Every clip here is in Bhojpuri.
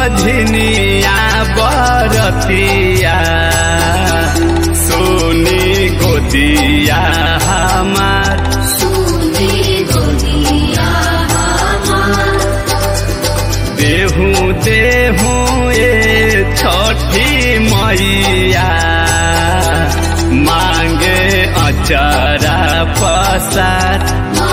बझनिया बरतिया सोनी गोदिया हमार देहू देहू ए छठी मैया मांगे अचरा पसार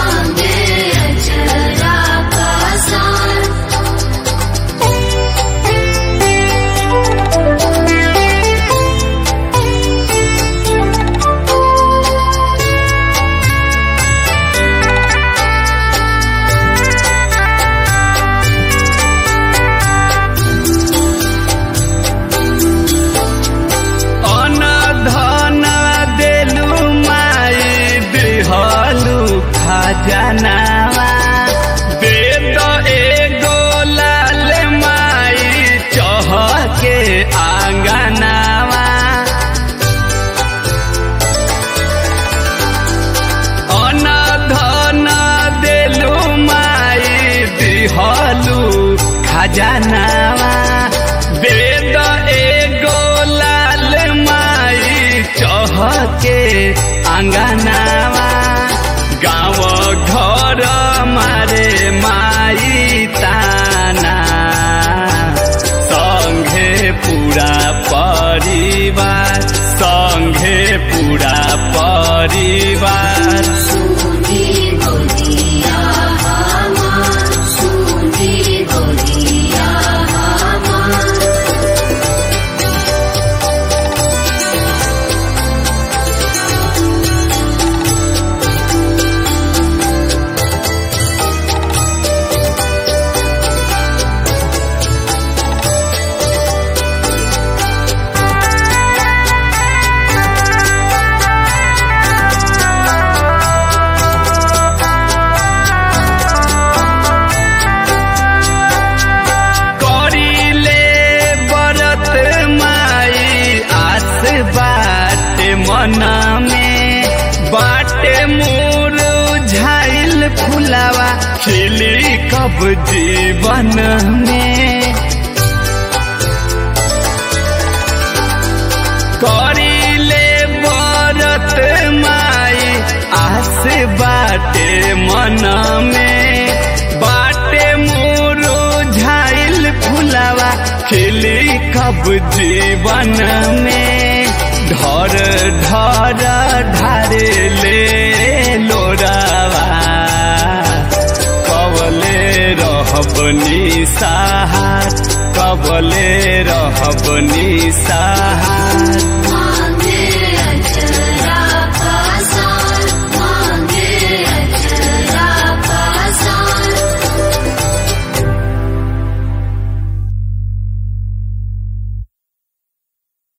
अनधन देलु माई देहलु खजनावा वेद एगो लाल माई चहके आंगनावा अनधन देलु माई देहलु खजनावा वेद एगो लाल माई चहके आंगनावा गाँव घर मारे माई ताना संघे पूरा परिवार संघे पूरा परिवार करिले बरत माई आस बाटे मन में बाटे मोर झाइल फुलावा खिली कब जीवन में करिले बरत माई आस बाटे मन में बाटे मोरो झाइल फुलावा खिली कब जीवन में ढर ढर ढारे ले लोरावा कबले रहब निसाहार कबले रहब निसाहार